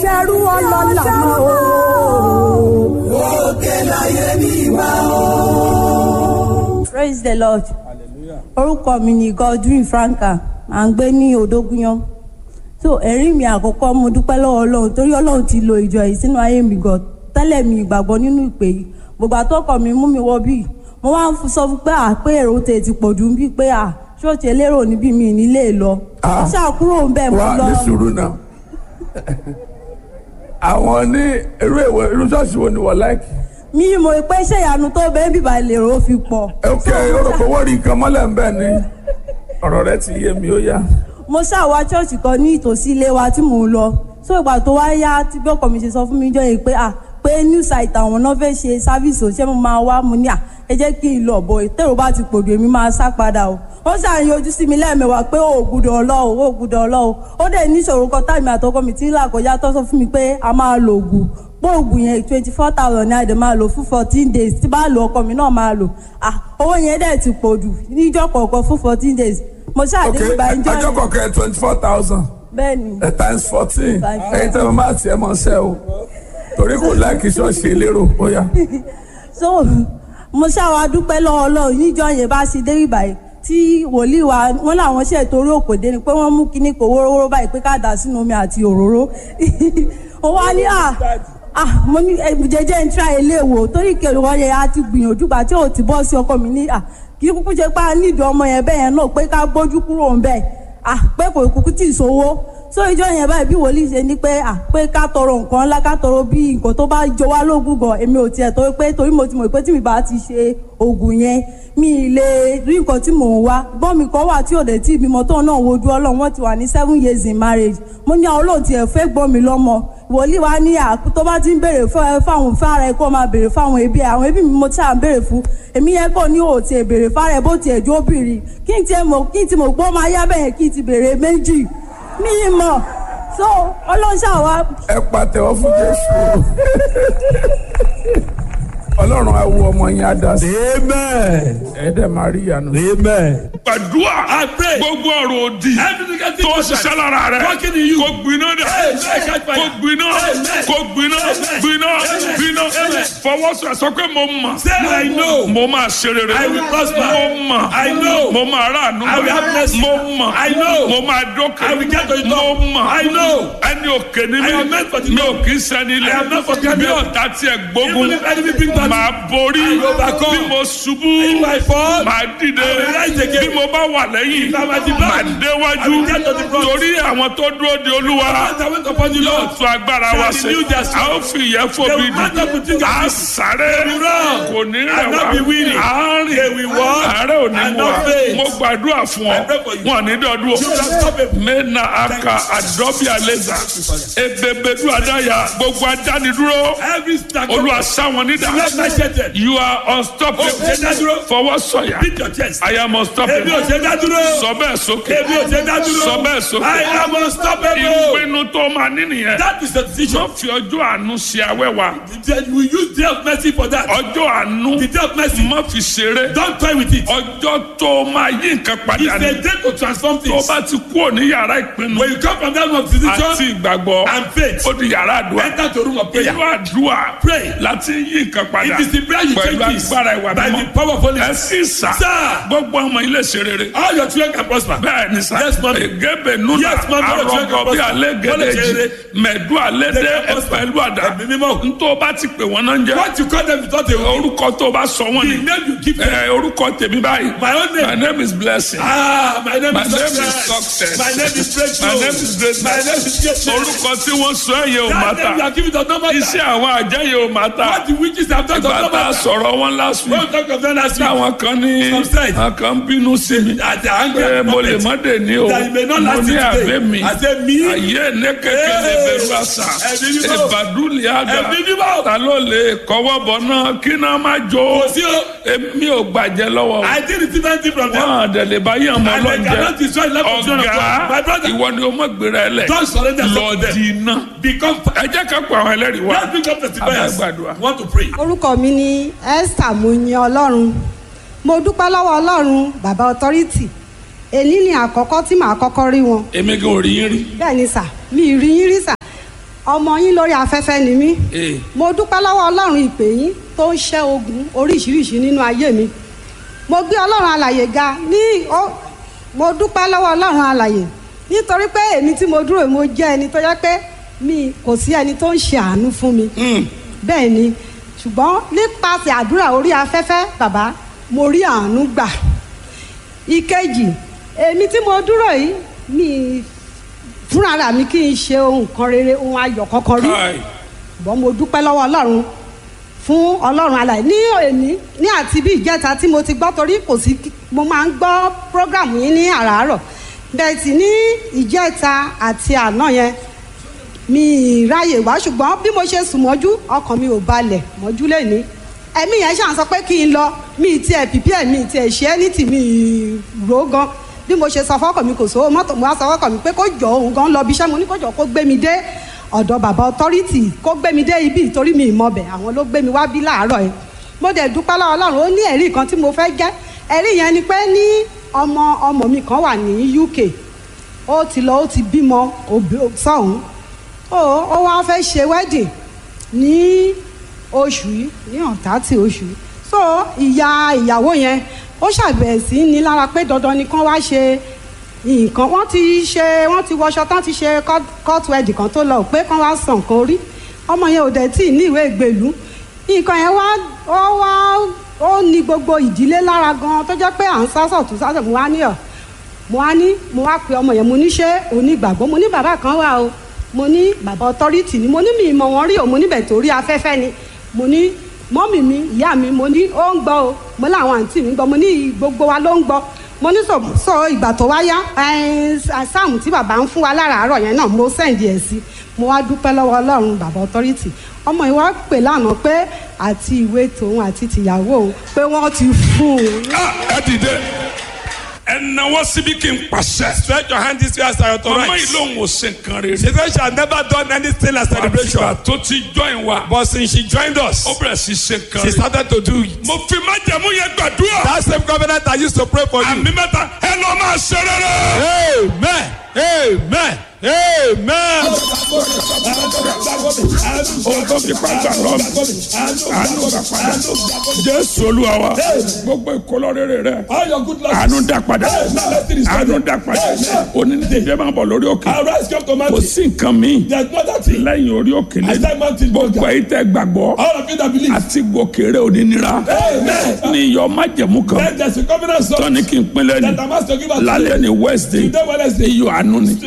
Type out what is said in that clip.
ṣerú ọlọ́lá mọ́ o. òkè láyé mi wá o. praise the lord orúkọ mi ni godwin franka à ń gbé ní odógúnyán so ẹ̀rí mi àkọ́kọ́ mo dúpẹ́ lọ́wọ́ ọlọ́run torí ọlọ́run ti lo ìjọ yìí sínú ayé mi gan tẹ́lẹ̀ mi ìgbàgbọ́ nínú ìpè yìí gbogbo àtọ́kọ̀ mi mú mi wọ bíi mo wá ń sọ fún pé à pé èrò tè ti pọ̀ jù bíi pé à ṣóòtì elérò níbí mi nílé lọ ó ṣàkúrò ń bẹ̀ mo wá lọ ní sùúrù náà àwọn ní irú ìwé irú ṣọ́ọ̀ṣì wo ni wọ́n láìkì. mi mọ̀ pé ṣé ìyanu tó bẹ́ẹ̀ bíbá lèrò ó fi pọ̀ ok orúkọ wọ́n rí nǹkan mọ́lẹ̀ ń bẹ̀ ni ọ̀rọ̀ rẹ ti yé mi ó yá. mo ṣàwá ṣọ́ọ̀ṣì kan ní ìtòsí ilé wa tí mò ń lọ so ìgbà tó wá yá tí bí ọkọ mi ṣe sọ fún mi jọ yìí pé à pé new site àwọn náà fẹ́ ṣe sáfíìsì òṣìṣẹ́ mo máa wá mo ní à ẹ jẹ́ kí n lọ bọ̀ tẹ́rọ bá ti pòdù èmi máa sá padà o ó ṣàyàn ojú sí mi lẹ́ẹ̀mẹwàá pé ó gbúdọ̀ ọlọ́ o ó gbúdọ̀ ọlọ́ o ó dẹ̀ níṣòro kan táìmì àtọkọ mi tí ń là kọjá tó sọ fún mi pé a máa lo ògùn pé ògùn yẹn twenty four thousand ní àdè máa lò fún fourteen days tí bá lo ọkọ mi náà máa lò ah owó yẹn dẹ̀ ti pòdù níjọ́ kọ̀ọ̀kan fún fourteen days mo ok ṣàdéhùn bá ń jọ ọjọ́ yẹn kọ̀ọ̀kan twenty four thousand bẹ́ẹ̀ ni times fourteen Times ẹ̀yin tẹ́ mo máa tiẹ̀ mọ́ ṣẹ́ o torí kò láìkì ṣọ́ọ̀ṣì elérò ó yá. so mo ṣàwà dúpẹ́ lọ́wọ́ ọlọ́run níjọ́ yẹn bá ṣe dé ìbàyẹ̀ tí wòlíì wa wọn làwọn ṣe torí òkòdé ni pé wọ́n mú kinní kò wórówóró báyìí pé ká dà sínú omi àti òróró ó wá ní à à mo ní ẹ, jẹjẹ ń tra ilé wò torí kèrè wọn yẹn á ti gbìyànjú gbà tí ò ti bọ́ sí ọkọ mi ní à kí kúkú ṣe pé a nídìí ọmọ yẹn bẹ́ẹ̀ yẹn náà pé ká gbójú kúrò ń bẹ́ẹ̀ à pé kò kúkú tì í sówó so ìjọ yẹn báyìí bí wòlíì ṣe ní pé à pé ká tọrọ nǹkan ńlá ká tọrọ bí nǹkan tó bá jọ wá lógún gan èmi ò tiẹ̀ torí pé torí mo ti mọ̀ pé tí mi bá ti ṣe oògùn yẹn mi ì lè rí nǹkan tí mò ń wá gbọ́n mi kan wà tí ò dé tí ìbímọ tóun náà wojú ọlọ́run wọ́n ti wà ní seven years in marriage mo ní àwọn olóòtú ẹ̀ fẹ́ gbọ́n mi lọ́mọ wòlíì wa ní à tó bá ti ń béèrè fún- fáwọn fára ẹ kó máa béèrè fáwọn ẹbí ẹ àwọn ẹbí mi mo ti à ń béèrè fún èmi yẹn kò ní òòtì ẹ béèrè fára ẹ bó tiẹ̀ jó bìrì kí n tiẹ̀ mọ̀ kí n ti mọ̀ gbọ́ máa yá bẹ́ẹ̀ kí n ti béèrè méjì mi ì mọ̀ so ọlọ́ṣà wa ẹ pàtẹ́wọ́ fún jésù ọlọ́run á wo ọmọ yín á dá sí Amen. ẹ dẹ̀ máa rí ìyanu. Amen. gbàdúrà I pray. gbogbo ọ̀rọ̀ òdì Everything that tó ṣiṣẹ́ lára rẹ̀ Working in you. kò gbiná dà Amen. Catch fire. kò gbiná Amen. kò gbiná Amen. gbiná Amen. gbiná Amen. fọwọ́sọ sọ pé mo mọ̀ Say I know. mo máa ṣe rere I will prosper. mo mọ̀ I know. mo máa ráàánú I will have mercy. mo mọ̀ I know. mo máa dókè I will get to the mo top. mọ̀ I know. ẹni òkè ni I mi am meant for the mi ò top. kì í sẹ́ni I am not for the ilẹ̀ bí top. ọ̀tá tiẹ̀ gbógun Even if enemy bring battle, máa borí I will overcome. bí mo ṣubú If I fall, máa dìde I will rise again. bí mo bá wà lẹ́yìn If I am at the back, máa I déwájú will get to the front. torí àwọn tó dúró de olúwa As I went upon the yóò Lord, tún agbára wa shall ṣe renew their a strength. ó fi ìyẹn They fòbi will mount up with wings dì as a eagles. sáré They will run kò ní rẹ̀ and not wá be weary. a rìn They will walk àárẹ̀ ò ní and mú wa not faint. mo gbàdúrà fún ọ I pray for you. wọn ní dọdún You shall stop o it. mena aka adọbi aleza ebebedu adaya gbogbo adánidúró Every stack olúwa sáwọn nídà Let my shetted. you are unstoppable Oh, ṣe dá dúró. fọwọ́ sọ̀yà Beat your chest. I am Èmi ò unstoppable ṣe dá dúró. sọ bẹ́ẹ̀ sókè Èmi ò ṣe dá dúró. sọ bẹ́ẹ̀ sókè I am unstoppable. ìpinnu tó máa ní nìyẹn That is the decision. tó fi ọjọ́ àánú ṣe awẹ́wà We use day of mercy for that. ọjọ́ àánú The day of mercy. má fi ṣeré Don't toy with it. ọjọ́ tó máa yí nǹkan padà It's ní a day to transform tó things. bá ti kúrò ní yàrá ìpinnu When you come from that room of àti decision ìgbàgbọ́ and faith, ó di yàrá àdúrà enter to room of prayer. inú àdúrà Pray. láti yí nǹkan padà It is the prayer you pẹ̀lú change this agbára ìwà by the mímọ́ power of Holy ẹ Spirit. sì sà Sir. gbogbo ọmọ ilé ṣe rere All your children can prosper. bẹ́ẹ̀ ni sà Yes, ma'am. egebe nuna Yes, ma'am. arọgọ bí alẹ́ gẹ́lẹ́jì mẹ̀dú alẹ́ dé They can prosper. pẹ̀lú àdá Ẹ̀mí mímọ́. ntọ́ bá ti pè wọ́n náà ń jẹ́ What you call them without a will. orúkọ tó bá sọ wọ́n The ni name you give them. ẹ orúkọ tèmi báyìí My own my name. name is blessing Ah, my name My is name is success. success. My name is breakthrough. My name is greatness. My name is greatness. orúkọ tí wọ́n sọ ẹ̀yẹ ò má That name you ta are giving does not matter. iṣẹ́ àwọn àjẹyẹ ò má ta What the witches have done does ìgbà not tá a matter. sọ̀rọ̀ wọn last week Don't talk of them last week. táwọn kan ní Some said. àwọn kan bínú sí mi At the anger pé of mo lè prophet. má dé ní o That you may not mo last ní it today. àbẹ́ mi I say me. ayé ní kékeré Hey. bẹ̀rù àṣà Ẹ̀mí mímọ́. ìbàdúlẹ̀ àdá Ẹ̀mí mímọ́. ta ló lè kọ́wọ́ bọ̀ náà kí náà má jó Kò sí o. èmi ò gbàjẹ́ lọ́wọ́ I did receive anything from them. wọn àdẹ̀lẹ̀ bá yàn mọ́ And they cannot lọ́njẹ́ destroy the life of children of God. My ọ̀gá brother, ìwọ ni o mọ̀ gbéra ẹ lẹ̀ don't surrender lọ yourself to them. di iná Become. ẹ jẹ́ ká pa àwọn ẹlẹ́rìí wá Let's pick up testifiers. Abẹ́gbàdúrà. Want to pray. orúkọ mi ni esther muyin ọlọ́run mo dúpẹ́ lọ́wọ́ ọlọ́run bàbá authority èyí ni àkọ́kọ́ tí màá kọ́kọ́ rí wọn èmi gan ò rí yín rí bẹ́ẹ̀ ni sà mi ì rí yín rí sà ọmọ yín lórí afẹ́fẹ́ ni mí Ee. mo dúpẹ́ lọ́wọ́ ọlọ́run ìpè yín tó ń ṣẹ́ ogun oríṣiríṣi nínú ayé mi mo gbé ọlọ́run alàyè ga ní ó mo dúpẹ́ lọ́wọ́ ọlọ́run alàyè nítorí pé èmi tí mo dúró yìí, mo jẹ́ ẹni tó yẹ pé mi kò sí ẹni tó ń ṣe àánú fún mi bẹ́ẹ̀ ni ṣùgbọ́n nípasẹ̀ àdúrà orí afẹ́fẹ́ bàbá mo rí àánú gbà ìkejì èmi tí mo dúró yìí mi fúnra mi kì í ṣe ohun kan rere ohun ayọ̀ kankan rí Káì. ṣùgbọ́n mo dúpẹ́ lọ́wọ́ ọlọ́run fún ọlọ́run alàyè ní òní ní àti bí ìjẹta tí mo ti gbọ́ torí kò sí mo máa ń gbọ́ prógrámù yín ní àràárọ̀ bẹ́ẹ̀ sì ní ìjẹta àti àná yẹn mi ì ráyè wá ṣùgbọ́n bí mo ṣe sùn mọ́jú ọkàn mi ò balẹ̀ mọ́jú lẹ́ni ẹ̀mí yẹn ṣàn sọ pé kí n lọ mi ì tiẹ̀ pìpì ẹ̀ mi ì tiẹ̀ ṣe é ní tì mí ì rò ó gan bí mo ṣe sọ fọ́kàn mi kò sówó mọ́tò mo wá sọ fọ́kàn mi pé kó jọ òun gan lọ bí iṣẹ́ mo ní kó jọ kó gbé mi dé ọ̀dọ̀ bàbá ọtọ́rìtì kó gbé mi dé ibi ìtorí mi ìmọ̀ bẹ̀ àwọn ló gbé mi wá bí láàárọ̀ yẹn mo dẹ̀ dúpẹ́ lọ́wọ́ ọlọ́run ó ní ẹ̀rí kan tí mo fẹ́ jẹ́ ẹ̀rí yẹn ni pé ní ọmọ ọmọ mi kan wà ní UK ó ti lọ ó ti bímọ òbí- sọ́hún ó ó wá fẹ́ ṣe wedding ní oṣù yìí ní ọ̀tá tí oṣù yìí so ìyá ìyàwó yẹn ó ṣàbẹ̀wò sí ní lára pé dandan ni kán wá ṣe nǹkan wọ́n ti ṣe wọ́n ti wọṣọ tán ti ṣe court- court wedding kan tó lọ pé kán wá sàn nǹkan orí ọmọ yẹn ò dẹ̀ tí ì ní ìwé ìgbèlú nǹkan yẹn wá ó wá ó ní gbogbo ìdílé lára gan tó jẹ́ pé à ń sásọ̀ tó sásọ̀ mo wá ní ọ̀ mo wá ní mo wá pe ọmọ yẹn mo ní ṣé onígbàgbọ́ mo ní bàbá kan wà o mo ní bàbá ọtọ́rìtì ni mo ní mi ìmọ̀ wọn rí o mo níbẹ̀ torí afẹ́fẹ́ ni mo ní mọ́mì mi ìyá mi mo ní ó ń gbọ́ o mo láwọn àǹtí mi ń gbọ́ mo ní gbogbo wa ló ń gbọ́ mo ní sọ sọ ìgbà tó wá yá sáàmù tí bàbá ń fún wa láràárọ̀ yẹn náà mo sẹ́ǹdì ẹ̀ sí mo wá dúpẹ́ lọ́wọ́ ọlọ́run bàbá ọtọ́rìtì ọmọ yìí wá pè lánàá pé àti ìwé tòun àti tìyàwó òun pé wọ́n ti fún un Ah, ẹ dìde ẹ náwó síbi kí n pàṣẹ. Stretch your hand this way as I mama authorize. yìí lòun ò ṣe nǹkan rere. She said she had never done anything like celebration. àtìgbà tó ti join wa. But since she joined us, ó bẹ̀rẹ̀ sí ṣe nǹkan she rere. started to do it. mo fi májẹ̀mú yẹn gbàdúrà. That same covenant I used to pray for you. àmì mẹ́ta ẹ lọ máa ṣe rere. Amen. Amen. Amen. ohun tó fi pàgbà lọ mi. àánú gbà padà. jésù olúwa wa. gbogbo ìkọlọ rere rẹ. All your good luck. àánú dá padà. àánú dá padà. onídìbẹ́ máa bọ̀ lórí òkè. Arise, come to kò mountain. sí nǹkan mi. There's no other thing. lẹ́yìn orí òkè I said lẹ́nu. mountain gbogbo burger. èyí tẹ́ gbàgbọ́. All of you that believe. àti gòkèrè onínira. Amen. ní iyọ̀ májẹ̀mú kan. Then there's a covenant song tọ́ni kí n pinlẹ̀ that ni. I'm asked to give us lálẹ́ ni wednesday. Today Wednesday. iyọ̀ àánú ni.